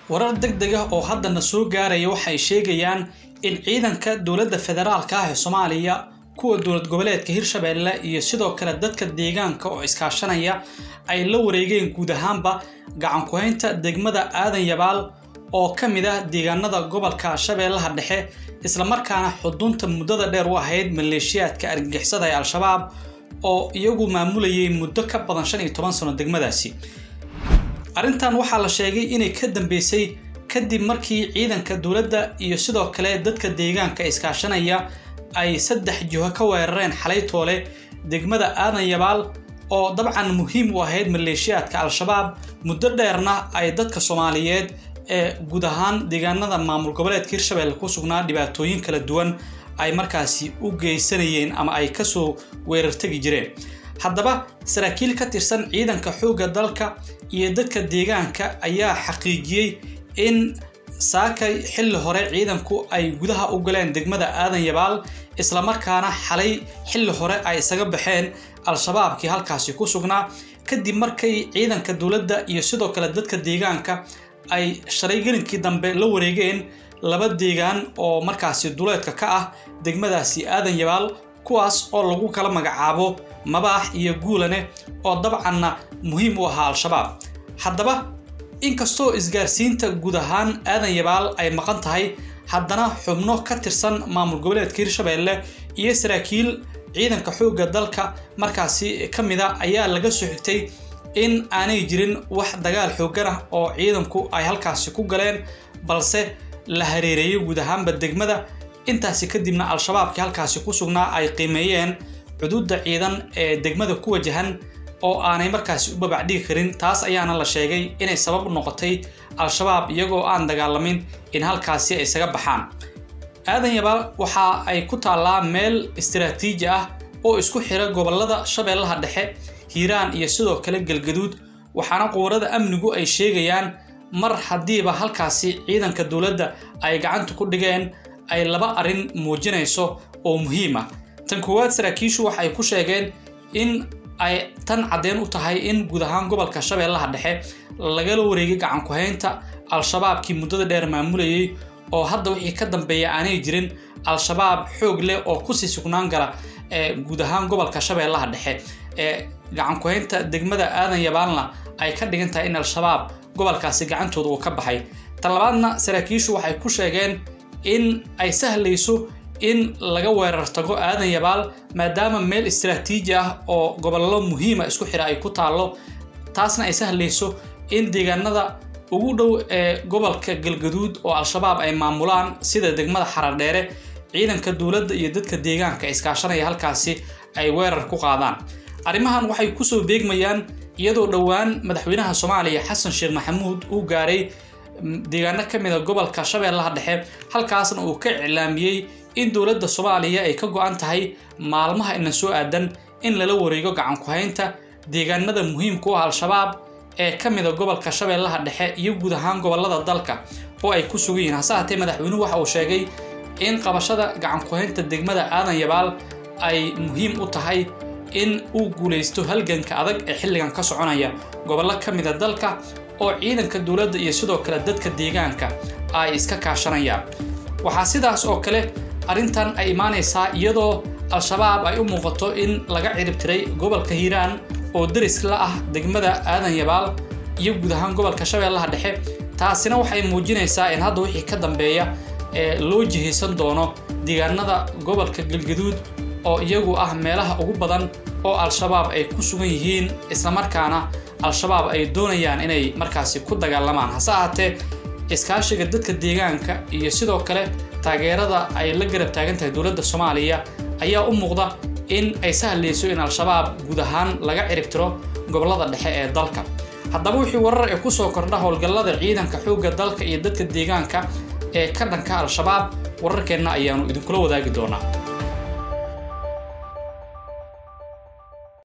warar deg deg ah oo haddana soo gaaraya waxay sheegayaan in ciidanka dowladda federaalka ah ee soomaaliya kuwa dowlad goboleedka hirshabeelle iyo sidoo kale dadka deegaanka oo iskaashanaya ay la wareegeen guud ahaanba gacan ku-haynta degmada aadan yabaal oo ka mid ah deegaanada gobolka shabeellaha dhexe islamarkaana xudunta muddada dheer u ahayd maleeshiyaadka argagixisada ee al-shabaab oo iyagu maamulayay muddo ka badan shan iyo toban sano degmadaasi arrintan waxaa la sheegay inay ka dambeysay kadib markii ciidanka dowladda iyo sidoo kale dadka deegaanka iskaashanaya ay saddex jiho ka weerareen xalay toole degmada aadan yabaal oo dabcan muhiim u ahayd maleeshiyaadka al-shabaab muddo dheerna ay dadka soomaaliyeed ee guud ahaan deegaanada maamul goboleedka hirshabelle ku sugnaa dhibaatooyin kala duwan ay markaasi u geysanayeen ama ay kasoo weerartegi jireen haddaba saraakiil ka tirsan ciidanka xoogga dalka iyo dadka deegaanka ayaa xaqiijiyey in saakay xilli hore ciidanku ay gudaha u galeen degmada aadan yabaal islamarkaana xalay xilli hore ay isaga baxeen al-shabaabkii halkaasi ku sugnaa kadib markay ciidanka dowladda iyo sidoo kale dadka deegaanka ay shalay gelinkii dambe la wareegeen laba deegaan oo markaasi duleedka ka ah degmadaasi aadan yabaal kuwaas oo lagu kala magacaabo mabaax iyo guulane oo dabcanna muhiim u ahaa al-shabaab haddaba inkastoo isgaarsiinta guud ahaan aadan yabaal ay maqan tahay haddana xubno ka tirsan maamul goboleedka hirshabelle iyo saraakiil ciidanka xoogga dalka markaasi ka mid a ayaa laga soo xigtay in aanay jirin wax dagaal xooggan ah oo ciidanku ay halkaasi ku galeen balse la hareereeyay guud ahaanba degmada intaasi kadibna al-shabaabkii halkaasi ku sugnaa ay qiimeeyeen cuduudda ciidan ee degmada ku wajahan oo aanay markaasi u babacdhigi karin taas ayaana la sheegay inay sabab u noqotay al-shabaab iyagoo aan dagaalamin in halkaasi ay isaga baxaan aadan yabaal waxa ay ku taallaa meel istiraatiiji ah oo isku xira gobolada shabeellaha dhexe hiiraan iyo sidoo kale galgaduud waxaana qubarada amnigu ay sheegayaan mar haddiiba halkaasi ciidanka dowladda ay gacanta ku dhigeen ay laba arrin muujinayso oo muhiim ah tan koowaad saraakiishu waxay ku sheegeen in ay tan caddeen u tahay in guud ahaan gobolka shabeellaha dhexe lagala wareegay gacan ku-haynta al-shabaabkii muddada dheer maamulayay oo hadda wixii ka dambeeya aanay jirin al-shabaab xoog leh oo kusii sugnaan gala ee guud ahaan gobolka shabeellaha dhexe ee gacan ku-haynta degmada aadan yabaalna ay ka dhigan tahay in al-shabaab gobolkaasi gacantooda uu ka baxay tan labaadna saraakiishu waxay ku sheegeen in ay sahlayso in laga weerar tago aadan yabaal maadaama meel istiraatiiji ah oo gobollo muhiima isku xira ay ku taallo taasna ay sahlayso in deegaanada ugu dhow ee gobolka galgaduud oo al-shabaab ay maamulaan sida degmada xaradheere ciidanka dowladda iyo dadka deegaanka iskaashanaya halkaasi ay weerar ku qaadaan arrimahan waxay kusoo beegmayaan iyadoo dhowaan madaxweynaha soomaaliya xasan sheekh maxamuud uu gaaray deegaano ka mid a gobolka shabeellaha dhexe halkaasna uu ka iclaamiyey in dowladda soomaaliya ay ka go-an tahay maalmaha ina soo aadan in lala wareego gacan ku-haynta deegaanada muhiimka u ah al-shabaab ee ka mid a gobolka shabeellaha dhexe iyo guud ahaan gobolada dalka oo ay ku sugan yihiin hase haatee madaxweynuhu waxa uu sheegay in qabashada gacan ku-haynta degmada aadan yabaal ay muhiim u tahay in uu guulaysto halganka adag ee xilligan ka soconaya gobollo ka mid a dalka oo ciidanka dowladda iyo sidoo kale dadka deegaanka ay iska kaashanayaan waxaa sidaas oo kale arrintan ay imaanaysaa iyadoo al-shabaab ay u muuqato in laga ciribtiray gobolka hiiraan oo deris la ah degmada aadan yabaal iyo guud ahaan gobolka shabeellaha dhexe taasina waxay muujinaysaa in hadda wixii ka dambeeya ee loo jihaysan doono deegaanada gobolka galgaduud oo iyagu ah meelaha ugu badan oo al-shabaab ay ku sugan yihiin islamarkaana al-shabaab ay doonayaan inay markaasi ku dagaalamaan hase ahaatee iskaashiga dadka deegaanka iyo sidoo kale taageerada ay la garab taagan tahay dowladda soomaaliya ayaa u muuqda in ay sahlayso in al-shabaab guud ahaan laga ciribtiro gobollada dhexe ee dalka haddaba wixii warar ee kusoo kordha howlgallada ciidanka xoogga dalka iyo dadka deegaanka ee ka dhanka al-shabaab wararkeenna ayaanu idinkula wadaagi doonaa